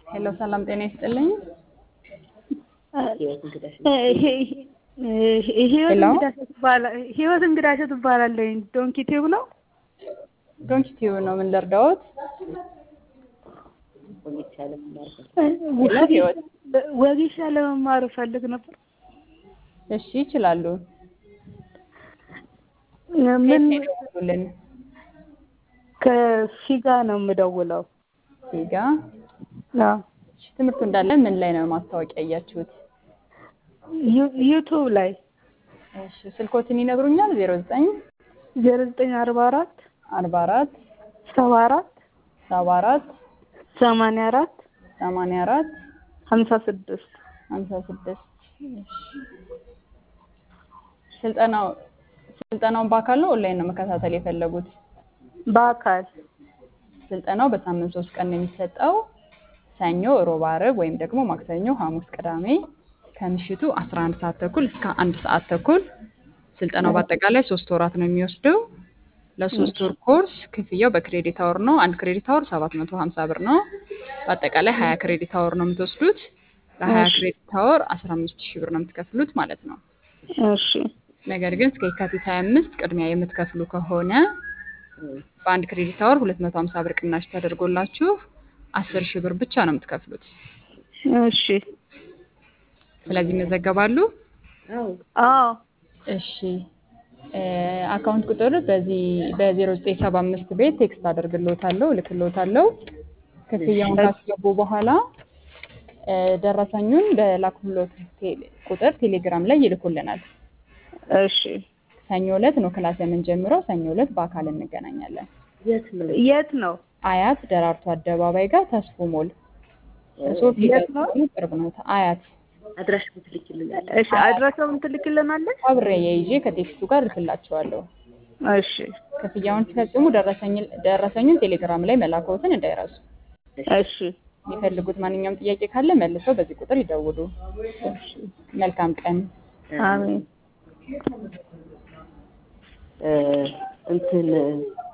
ሄሎ ሰላም ጤና ይስጥልኝ። ህይወት እንግዳቸው ትባላለኝ። ዶንኪ ቲዩብ ነው። ዶንኪ ቲዩብ ነው። ምን ልርዳዎት? ወጌሻ ለመማር እፈልግ ነበር። እሺ ይችላሉ። ምን ልን ከፊጋ ነው የምደውለው። ፊጋ አዎ፣ እሺ፣ ትምህርቱ እንዳለ ምን ላይ ነው ማስታወቂያ እያችሁት? ዩ- ዩቱብ ላይ እሺ ስልኮትን ይነግሩኛል? ዜሮ ዘጠኝ ዜሮ ዘጠኝ አርባ አራት አርባ አራት ሰባ አራት ሰባ አራት ሰማንያ አራት ሰማንያ አራት ሀምሳ ስድስት ሀምሳ ስድስት ስልጠናው ስልጠናውን በአካል ነው ኦንላይን ነው መከታተል የፈለጉት? በአካል ስልጠናው በሳምንት ሶስት ቀን ነው የሚሰጠው። ሰኞ፣ ሮብ፣ ዓርብ ወይም ደግሞ ማክሰኞ፣ ሐሙስ፣ ቅዳሜ ከምሽቱ 11 ሰዓት ተኩል እስከ አንድ ሰዓት ተኩል። ስልጠናው በአጠቃላይ ሶስት ወራት ነው የሚወስደው። ለሶስት ወር ኮርስ ክፍያው በክሬዲት አወር ነው። አንድ ክሬዲት አወር 750 ብር ነው። በአጠቃላይ 20 ክሬዲት አወር ነው የምትወስዱት። ለ20 ክሬዲት አወር 15 ሺህ ብር ነው የምትከፍሉት ማለት ነው። እሺ ነገር ግን እስከ የካቲት 25 ቅድሚያ የምትከፍሉ ከሆነ በአንድ ክሬዲት አወር 250 ብር ቅናሽ ተደርጎላችሁ 10 ሺህ ብር ብቻ ነው የምትከፍሉት። እሺ ስለዚህ ይመዘገባሉ። አዎ እሺ እ አካውንት ቁጥር በዚህ በ0975 ቤት ቴክስት አደርግልዎታለሁ እልክልዎታለሁ። ክፍያውን ካስገቡ በኋላ እ ደረሰኙን በላኩሎት ቴሌ- ቁጥር ቴሌግራም ላይ ይልኩልናል። እሺ ሰኞ ዕለት ነው ክላስ የምንጀምረው። ሰኞ ዕለት በአካል እንገናኛለን። የት ነው? አያት ደራርቱ አደባባይ ጋር ተስፉ ሞል ሶፊ የት ነው? ቅርብ ነው። አያት እሺ አድራሻውን ትልክልናለች? አብሬ የይዤ ከቴክስቱ ጋር እልክላቸዋለሁ። እሺ ክፍያውን ሲፈጽሙ ደረሰኝ- ደረሰኙን ቴሌግራም ላይ መላክዎትን እንዳይረሱ። እሺ የሚፈልጉት ማንኛውም ጥያቄ ካለ መልሰው በዚህ ቁጥር ይደውሉ። መልካም ቀን። አሜን። እንትን